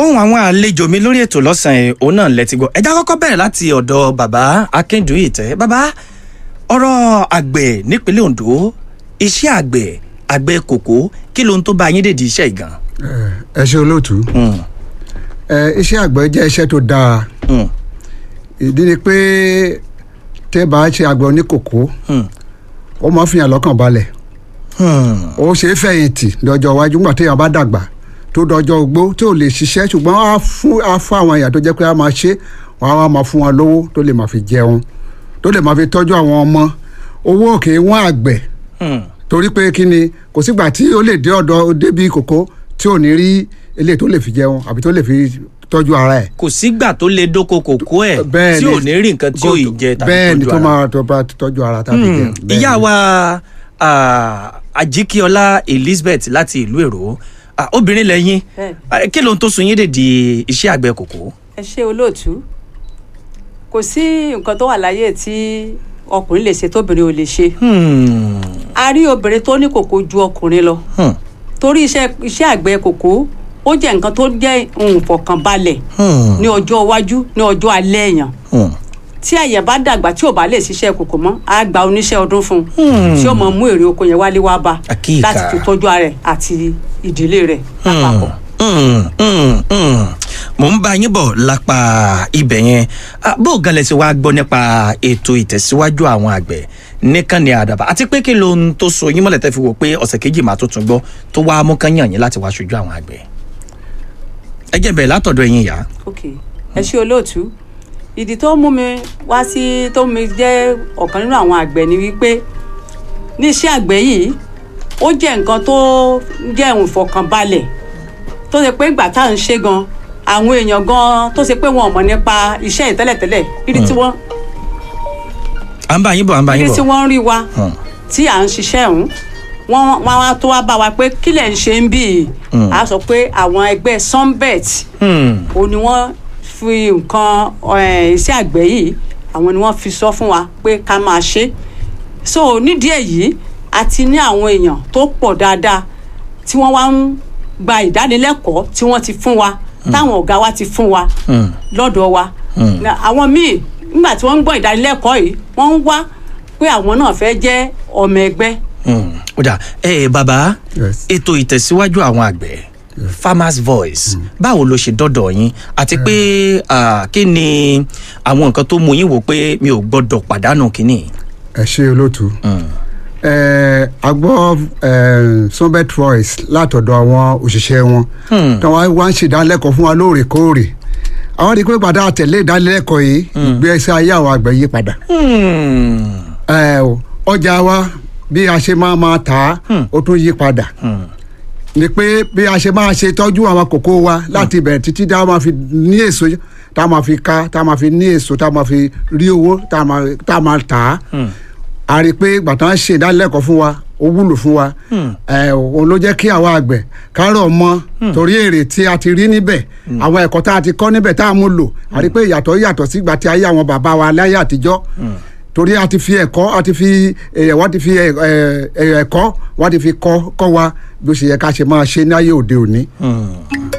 ohun àwọn àlejò mi lórí ètò lọ́sàn-án òun náà lẹ́tí gbọ́ ẹja kọ́kọ́ bẹ̀rẹ̀ láti ọ̀dọ̀ bàbá akíndùn ìtẹ́ bàbá ọ̀rọ̀ àgbẹ̀ nípínlẹ̀ ondo iṣẹ́ àgbẹ̀ àgbẹ̀ kòkó kí ló ń tó bá yín dèdí iṣẹ́ ìgàn. ẹ ṣe olóòtú ẹ iṣẹ́ àgbẹ̀ jẹ́ iṣẹ́ tó dáa ìdí ni pé tẹ́ bá ṣe àgbẹ̀ oníkòkó ó máa fi hàn lọ́kàn balẹ̀ ó ṣe é fẹ̀yìntì lọ́jọ́ iwájú nígbà téèyàn bá dàgbà tó dọjọ́ ogbó tí ò lè ṣiṣẹ́ ṣùgbọ́n á fún á fún àwọn èèyàn tó jẹ́ pé á máa ṣe wọn á máa fún wọn lówó tó lè máa fi jẹun tó lè máa fi tọ́jú àwọn ọmọ owó òkè wọn àgbẹ̀ torí pé kí ni kò sígbà tí ó lè dé ọ̀dọ̀ débi kòkó tí ò ní rí eléyìí tó lè fi jẹun àbí tó lè fi tọ́jú ara ẹ̀. kò sígbà tó lè dóko kòkó ẹ̀ bẹ́ẹ̀ tí ni ò ní rí nǹkan tí ò ì jẹ tàbí bẹ́ẹ̀ ni tọ́jú tó ara. máa tó bá tọ́jú ara tàbí jẹun. bẹ́ẹ̀ ìyá ni. wa ah, ajikiola elizabeth láti ìlú èrò ah, obìnrin lẹ́yìn Bẹ́ẹ̀. Ah, kí ló ń tó sun yín dèdí iṣẹ́ àgbẹ̀ kòkó. ẹ ṣe olóòtú kò sí nǹkan tó wà láyé tí ọkùnrin lè ṣe tóbìnrin ò lè ṣe Hmm. a rí obìnrin tó ní kòkó ju ọkùnrin lọ Hmm. torí iṣẹ́ iṣẹ́ àgbẹ̀ kòkó ó jẹ́ nǹkan tó jẹ́ nǹfọ̀kànbalẹ̀ Hmm. ní ọjọ́ iwájú ní ọjọ́ alẹ́ èèyàn Hmm. tí àyẹ̀ bá dàgbà tí ò bá lè ṣiṣẹ́ kòkó mọ́ á gba oníṣẹ́ ọdún fún un tí ó mọ̀ mú èrè oko yẹn wálé wá bá Àkíyèká. láti fi tọ́jú ara rẹ̀ àti ìdílé rẹ̀ lápapọ̀. Mm, mm, mm. mo ń bá yín bọ̀ lápá ibẹ̀ yẹn Ah, bó o gan lẹ ṣe wá gbọ́ nípa ètò ìtẹ̀síwájú àwọn àgbẹ̀ nìkànnì àdàbà àti pé kí ló ń tó so yín mọ́lẹ̀ tẹ́ fi wò pé ọ̀sẹ̀ kejì máa tó tún gbọ́ tó wá mú kán yàn yín láti wá ṣojú àwọn àgbẹ̀ ẹ jẹ́ bẹ̀rẹ̀ látọ̀dọ̀ ẹ̀yin ìyá. ok ẹ ṣe olóòtú ìdí tó mú mi wá sí tó mú mi jẹ́ ọ̀kan nínú àwọn àgbẹ̀ ni wípé ní iṣẹ́ àgbẹ̀ yìí ó jẹ́ nǹkan tó jẹ́ ohun ìfọkànbalẹ̀ tó ṣe pé ìgbà tá à ń ṣe gan àwọn èèyàn gan tó ṣe pé wọn ò mọ̀ nípa iṣẹ́ yìí tẹ́lẹ̀tẹ́lẹ̀ ibi tí wọ́n à ń bá yín bọ̀ à ń bá yín ibi tí bọ̀. wọ́n ń rí wa Hmm. tí à ń ṣiṣẹ́ ọ̀hún wọ́n wọ́n wá tó wá bá wa pé kílẹ̀ ń ṣe ń bì í a sọ pé àwọn ẹgbẹ́ sunbet Hmm. ó ní wọ́n fi nǹkan eh, iṣẹ́ àgbẹ̀ yìí àwọn ni wọ́n fi sọ fún wa pé ká máa ṣe so nídìí èyí a ti ní àwọn èèyàn tó pọ̀ dáadáa tí wọ́n wá ń gba ìdánilẹ́kọ̀ọ́ tí wọ́n ti fún wa táwọn ọ̀gá wa ti fún wa Hmm. lọ́dọ̀ wa Na àwọn míì nígbà tí wọ́n ń gbọ́ ìdánilẹ́kọ̀ọ́ yìí wọ́n ń wá pé àwọn náà fẹ́ jẹ́ ọmọ ẹgbẹ́ Hmm. ó dà ẹ bàbá Yes. ètò ìtẹ̀síwájú àwọn àgbẹ̀ farmers voice báwo ló ṣe dọ́dọ̀ yín àti pé ah, kí ni àwọn nǹkan tó mú yín wò pé mi ò gbọ́dọ̀ pàdánù kínní. ẹ ṣe olóòtú. ẹ a gbọ́ ẹ, sunbet voice látọ̀dọ̀ àwọn òṣìṣẹ́ wọn tí wọ́n wá ń ṣe ìdánilẹ́kọ̀ọ́ fún wa lóòrèkóòrè àwọn rí i pé padà àtẹ̀lé ìdánilẹ́kọ̀ọ́ yìí ìgbésí ayé àwọn àgbẹ̀ yí padà Hmm. ẹ, o, ọjà wa bí a ṣe máa máa tà á ó tún yí padà ni pé bí a ṣe máa ṣe tọ́jú àwọn kòkó wa láti bẹ̀rẹ̀ títí tá a máa fi ní èso tá a máa fi ká tá a máa fi ní èso tá a máa fi rí owó tá a máa- tá a máa tà á a rí i pé gbàtà ń ṣe ìdánilẹ́kọ̀ọ́ fún wa ó wúlò fún wa ẹ òun ló jẹ́ kí àwa àgbẹ̀ kárọ̀ mọ́ torí èrè tí a ti rí níbẹ̀ àwọn ẹ̀kọ́ tá a ti kọ́ níbẹ̀ tá a mú lò a rí i pé ìyàtọ̀ yàtọ̀ sígbà tí ayé àwọn bàbá wa láyé àtijọ́ torí a ti fi ẹ̀kọ́ a ti fi ẹ̀ wọ́n ti fi ẹ̀ ẹ̀ ẹ̀kọ́ wọ́n ti fi kọ́ kọ́ wa bí ó ṣe yẹ ká ṣe máa ṣe ní ayé òde òní.